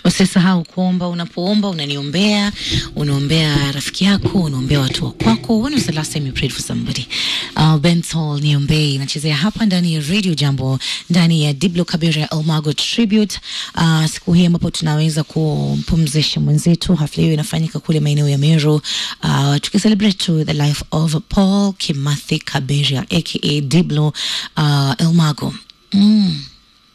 Usisahau kuomba. Unapoomba unaniombea, unaombea rafiki yako, unaombea watu wa kwako. When was the last time you prayed for somebody? Uh, Bensol niombee inachezea hapa ndani ya Radio Jambo, ndani ya Diblo Kabira Elmago Tribute. Uh, siku hii ambapo tunaweza kumpumzisha mwenzetu. Hafla hiyo inafanyika kule maeneo ya Meru, uh, tukicelebrate to the life of Paul Kimathi Kabira aka Diblo uh, Elmago. Mm.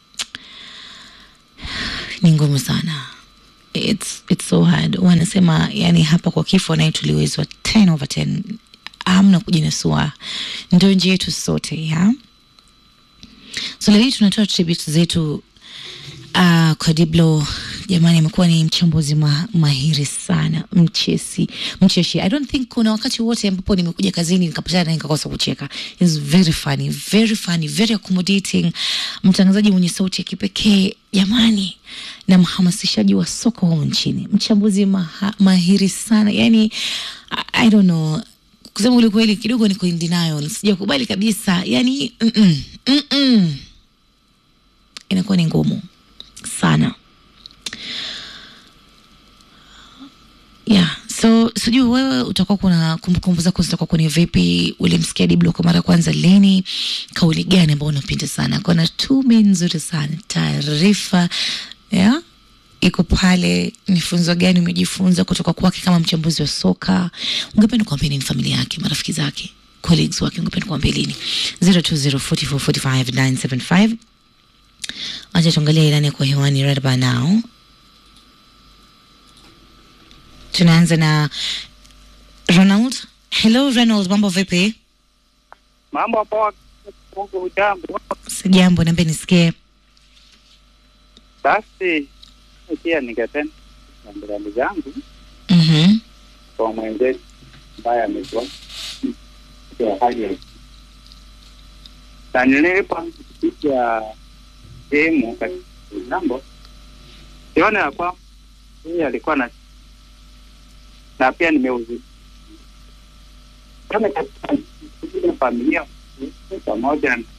Ni ngumu sana. It's, it's so hard. Wanasema yani hapa kwa kifo naye tuliwezwa 10 over 10. Hamna kujinasua, ndio njia yetu sote ya so leo hii tunatoa tribute zetu uh, kwa Diblo. Jamani, amekuwa ni mchambuzi ma, mahiri sana, mchesi, mcheshi. I don't think kuna wakati wote ambapo nimekuja kazini nikapatana naye nikakosa kucheka. He's very funny, very funny, very accommodating, mtangazaji mwenye sauti ya kipekee jamani, na mhamasishaji wa soka humu nchini, mchambuzi maha, mahiri sana yani, I, I don't know kusema ule kweli kidogo niko in denial, sijakubali kabisa yani mm -mm, mm -mm. Inakuwa ni ngumu sana yeah. So sijui wewe utakuwa kuna kumbukumbu zako zitakuwa kwenye vipi? Ulimsikia Diblo kwa mara ya kwanza lini? Kauli gani ambayo unapenda sana? Kuna tume nzuri sana, taarifa yeah iko pale. Ni funzo gani umejifunza kutoka kwake kama mchambuzi wa soka? Ungependa kuambia nini familia yake, marafiki zake, colleagues wake? Ungependa kuambia lini? 0204445975 Acha tuangalie ilani kwa hewani right by now. Tunaanza na Ronald. Hello Ronald, mambo vipi? Mambo poa. Mungu ujambo. Sijambo, niambie nisikie. Basi pia ningependa rambirambi zangu Mhm. kwa mwenzetu ambaye amekuwa kwa hali ya na nilipopiga sehemu katika jambo siona ya kwamba yeye alikuwa na na pia nimeuzi kama katika ile familia pamoja na-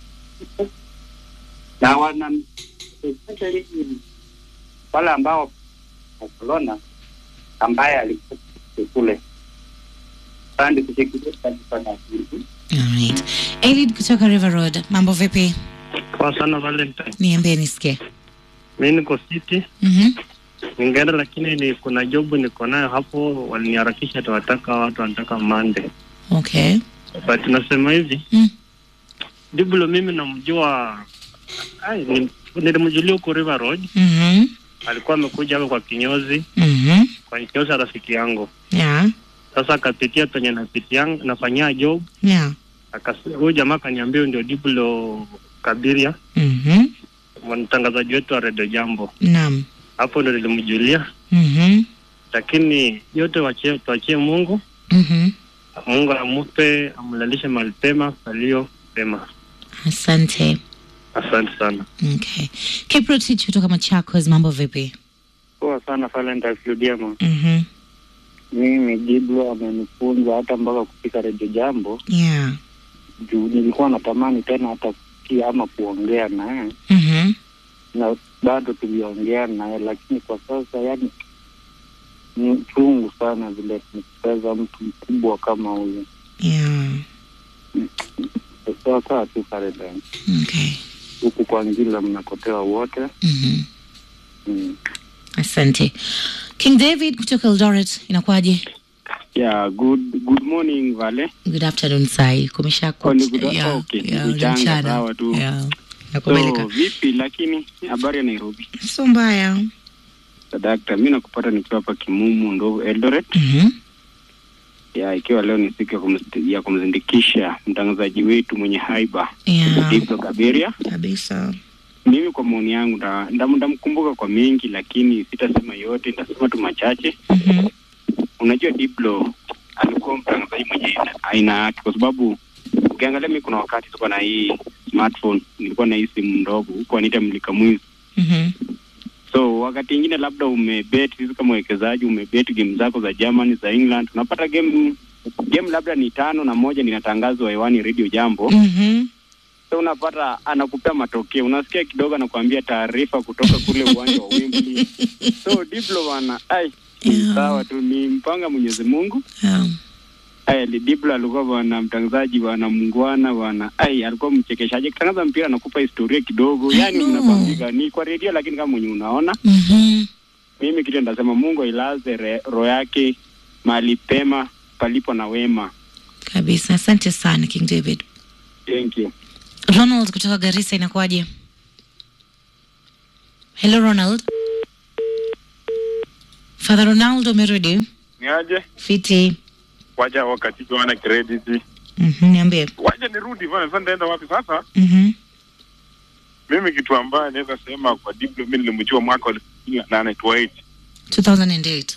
na wana especially wale ambao Barcelona ambaye alikuwa kule sandi kushikilia katika na Alright. Elid kutoka River Road. Mambo vipi? Poa sana Valentine. Niambie nisikie. Mi niko City Mhm. Ningeenda, lakini ni kuna job niko nayo hapo, waliniharakisha tawataka watu wanataka Monday, Okay. but nasema hivi Mm. Diblo mimi namjua, ai, ni- nilimjulia huko River Road, Mhm. alikuwa amekuja hapa kwa kinyozi, Mhm. kwa kinyozi ya rafiki yangu. Yeah. Sasa akapitia penye napitia nafanyia job, Yeah. akasi- huyu jamaa akaniambia huyu ndio Diblo Kabiria, Mhm. mtangazaji wetu wa Radio Jambo. Naam. Hapo ndo nilimjulia, Mhm. lakini yote wachie, tuachie Mungu Mhm. Mungu amupe amlalishe mahali pema palio pema. Asante. Asante sana. Okay. Kiprotich kutoka Machakos, mambo vipi? poa sana Valentine Fiudiamo. Mhm. Mimi Diblo amenifunza hata mpaka kupika redio jambo Yeah. juu nilikuwa natamani tena hata kusikia ama kuongea naye Mhm. na bado tuliongea naye, lakini kwa sasa yani ni chungu sana vile tumepoteza mtu mkubwa kama huyu. Yeah. Sasa tu Valentine, Okay. huku kwa Ngila mnakotewa wote Mhm. mm. Asante. King David kutoka Eldoret, inakuwaje? Yeah, good good morning Vale. Good afternoon sai. Kumesha Oh, ni good- okay, ni kuchanga, sawa tu. Yeah. So Nakubalika. vipi lakini habari ya Nairobi? So mbaya. Sadakta, mimi nakupata nikiwa hapa Kimumu ndo Eldoret. Mhm. Ya ikiwa leo ni siku ya, kumst- ya kumzindikisha mtangazaji wetu mwenye haiba Yeah. Diblo Kaberia. Kabisa. Mimi kwa maoni yangu nda- ndam- ndamkumbuka kwa mengi, lakini sitasema yote, nitasema tu machache. Mhm. Unajua Diblo alikuwa mtangazaji mwenye aina- aina yake, kwa sababu ukiangalia mimi kuna wakati tulikuwa na hii smartphone, nilikuwa na hii simu ndogo huko wanaita mlika mwizi. Mhm. So wakati ingine labda umebet, sisi kama wekezaji umebet game zako za Germany za England, unapata game game labda ni tano na moja linatangazwa hewani Radio Jambo, Mhm. so unapata anakupea matokeo, unasikia kidogo anakuambia taarifa kutoka kule uwanja wa Wembley. So Diblo bwana, ai ni Yeah. sawa tu, ni mpanga Mwenyezi Mungu. Yeah. Ai, ni Diblo alikuwa bwana mtangazaji bwana mungwana bwana, ai alikuwa mchekeshaji, akitangaza mpira anakupa historia kidogo, I yani know. unakwambia ni kwa redio, lakini kama mwenye unaona Mhm. mimi kitu ndasema Mungu ailaze re- roho yake mahali pema palipo na wema. Kabisa. Asante sana King David. Thank you. Ronald kutoka Garissa inakuwaje? Hello Ronald. Father Ronaldo umerudi? Niaje? Fiti. Waja wakati wana credit. Mhm, niambie. Waja nirudi bwana, sasa nitaenda wapi sasa? Mhm. Mimi kitu ambayo naweza sema kwa Diblo, mimi nilimjua mwaka wa elfu mbili na nane 28 2008.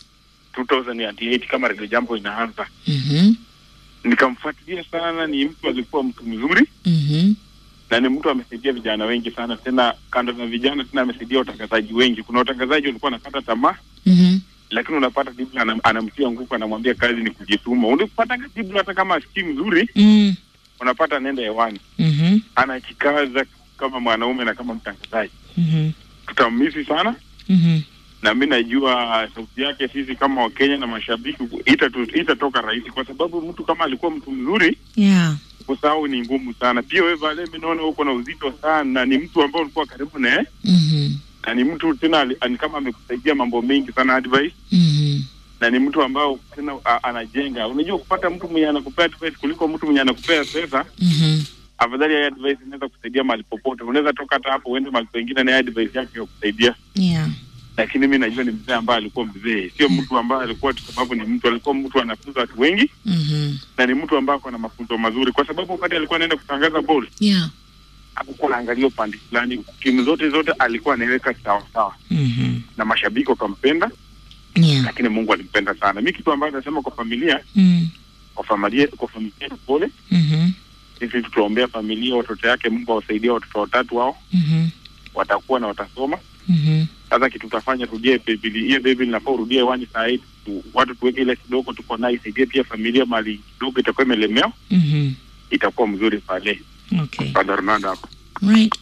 2008 kama Radio Jambo inaanza, Mhm. nikamfuatilia sana. Ni mtu alikuwa mtu mzuri Mhm. na ni mtu amesaidia vijana wengi sana, tena kando na vijana tena amesaidia watangazaji wengi. Kuna watangazaji walikuwa wanakata tamaa Mhm. lakini unapata Diblo anam, anamtia nguvu, anamwambia kazi ni kujituma. Unapata Diblo hata kama asikii mzuri, Mm. unapata anaenda hewani, Mhm. anajikaza kama mwanaume na kama mtangazaji. Mhm. Tutamisi sana Mhm. na mi najua sauti yake sisi kama Wakenya na mashabiki itatu- itatoka rahisi, kwa sababu mtu kama alikuwa mtu mzuri, Yeah. kusahau ni ngumu sana. Pia wewe Vale, mi naona uko na uzito sana, ni mtu ambao ulikuwa karibu naye Mhm. na ni mtu tena ali- ani kama amekusaidia mambo mengi sana advice, Mhm. na ni mtu ambao tena a, anajenga. Unajua kupata mtu mwenye anakupea advice kuliko mtu mwenye anakupea pesa, Mhm. afadhali ya advice inaweza kusaidia mahali popote. Unaweza toka hata hapo uende mahali pengine na advice yake ya kusaidia Yeah. lakini mi najua ni mzee ambaye alikuwa mzee, sio mtu ambaye alikuwa tu sababu ni mtu, alikuwa mtu anafunza watu wengi Mhm. na ni mtu ambaye ako na mafunzo mazuri, kwa sababu wakati alikuwa anaenda kutangaza ball Yeah. hakukuwa anaangalia upande fulani, timu zote zote alikuwa anaweka sawa sawa, Mhm. na mashabiki wakampenda, Yeah. lakini Mungu alimpenda sana. Mi kitu ambayo nasema kwa familia, Mm. kwa familia, kwa familia pole, Mhm. sisi tutaombea familia, watoto yake, Mungu awasaidie watoto watatu wao, Mhm. watakuwa na watasoma. Mhm. Sasa kitu tutafanya, turudie Biblia, hiyo Biblia inafaa urudie hewani saa hii tu, watu tuweke ile kidogo tuko nayo, isaidie pia familia mali kidogo itakuwa imelemewa, Mhm. itakuwa mzuri pale. Okay. Father Ronaldo hapo. Right.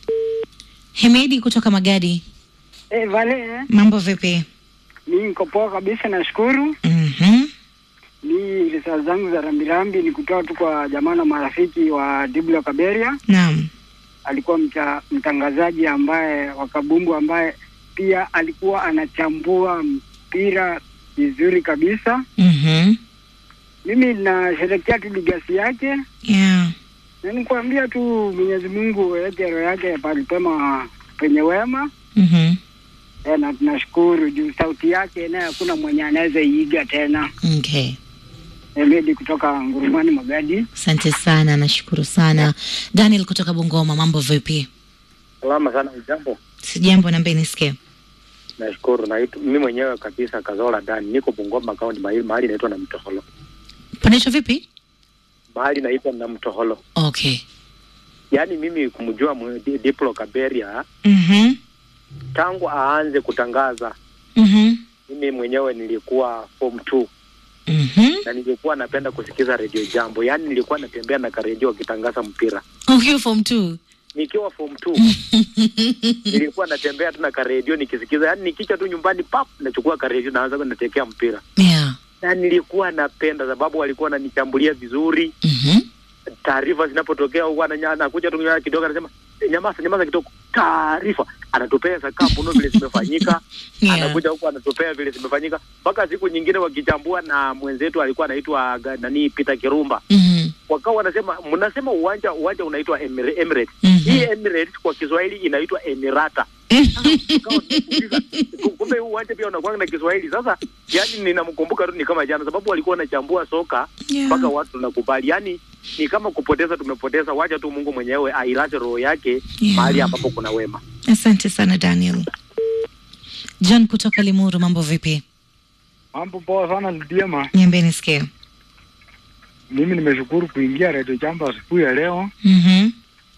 Hemedi kutoka Magadi. Eh, Vale, Mambo vipi? mi niko poa kabisa, nashukuru. Mhm. Mi risala zangu za rambirambi ni kutoa tu kwa jamaa na marafiki wa Diblo Kaberia. Naam. Alikuwa mta, mtangazaji ambaye wa kabumbu ambaye pia alikuwa anachambua mpira vizuri kabisa. Mhm. Mimi nasherekea tu ligasi yake Yeah. na nikuambia tu Mwenyezi Mungu aweke roho yake palipema penye wema. Mhm. E, na tunashukuru juu sauti yake naye hakuna mwenye anaweza iiga tena. Okay. Emedi kutoka Ngurumani Magadi. Asante sana, nashukuru sana. Daniel kutoka Bungoma, mambo vipi? Salama sana, jambo. Sijambo, naomba nisikie. Nashukuru na mimi mwenyewe kabisa Kazola Dani, niko Bungoma kaunti, mahali mahali inaitwa na Mtoholo, Panaitwa vipi? mahali inaitwa na Mtoholo. Okay. Yaani mimi kumjua mwe- Di- Diplo Kaberia Mhm. tangu aanze kutangaza, Mhm. mimi mwenyewe nilikuwa form 2 Mhm. na nilikuwa napenda kusikiza redio Jambo, yaani nilikuwa natembea na karedio akitangaza mpira Okay, form 2. nikiwa form 2 nilikuwa natembea tu na karedio nikisikiza, yaani nikicha tu nyumbani pap, nachukua karedio naanza natekea mpira, Yeah. na nilikuwa napenda sababu walikuwa wananichambulia vizuri Mhm. taarifa zinapotokea huwa ananya- anakuja tu nyuma kidogo anasema "Eh, nyamaza nyamaza kidogo taarifa anatupea za kampuno vile zimefanyika Yeah. anakuja huku anatupea vile zimefanyika mpaka siku nyingine wakichambua na mwenzetu alikuwa anaitwa ga- nani Peter Kirumba Mhm. wakawa wanasema mnasema uwanja uwanja unaitwa Emir- Emirates Mhm. hii Emirates kwa Kiswahili inaitwa Emirata Tukawa tunajiuliza, ku- kumbe huu uwanja pia unakuwa na Kiswahili sasa yani ninamkumbuka tu ni kama jana sababu walikuwa wanachambua soka Yeah. mpaka watu tunakubali yani ni kama kupoteza tumepoteza wacha tu mungu mwenyewe ailaze roho yake Yeah. mahali ambapo kuna wema Asante sana Daniel. John kutoka Limuru, mambo vipi? Mambo poa sana Lidiema. Niambie nisikie. Mimi nimeshukuru kuingia Radio Jambo asubuhi ya leo. Mhm.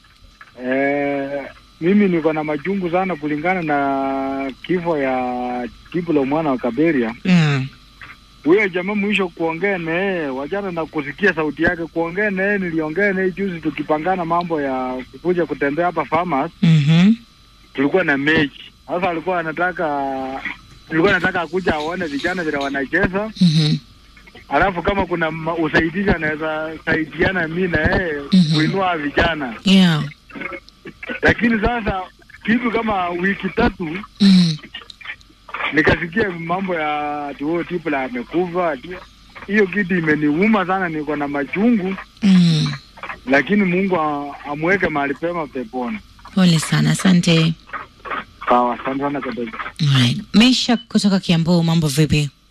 Eh, mimi niko na majungu sana kulingana na kifo ya Diblo mwana wa Kaberia. Yeah. huyo jamaa mwisho kuongea na yeye, wachana na kusikia sauti yake, kuongea na yeye, niliongea na yeye juzi tukipangana mambo ya kukuja kutembea hapa Farmers, Mhm. tulikuwa na mechi. Sasa alikuwa anataka nilikuwa nataka akuja aone vijana vile wanacheza, Mhm. alafu kama kuna ma- usaidizi anaweza saidiana mi na yeye Mhm. kuinua vijana, Yeah. lakini sasa kitu kama wiki tatu Mhm. nikasikia mambo ya ati huyo Tipla amekufa. ati- Hiyo kitu imeniuma sana, niko na machungu, Mhm. lakini Mungu a- amweke mahali pema peponi. Pole sana, asante. Sawa, asante sana Kadogo. Alright. Mesha kutoka Kiambu, mambo vipi?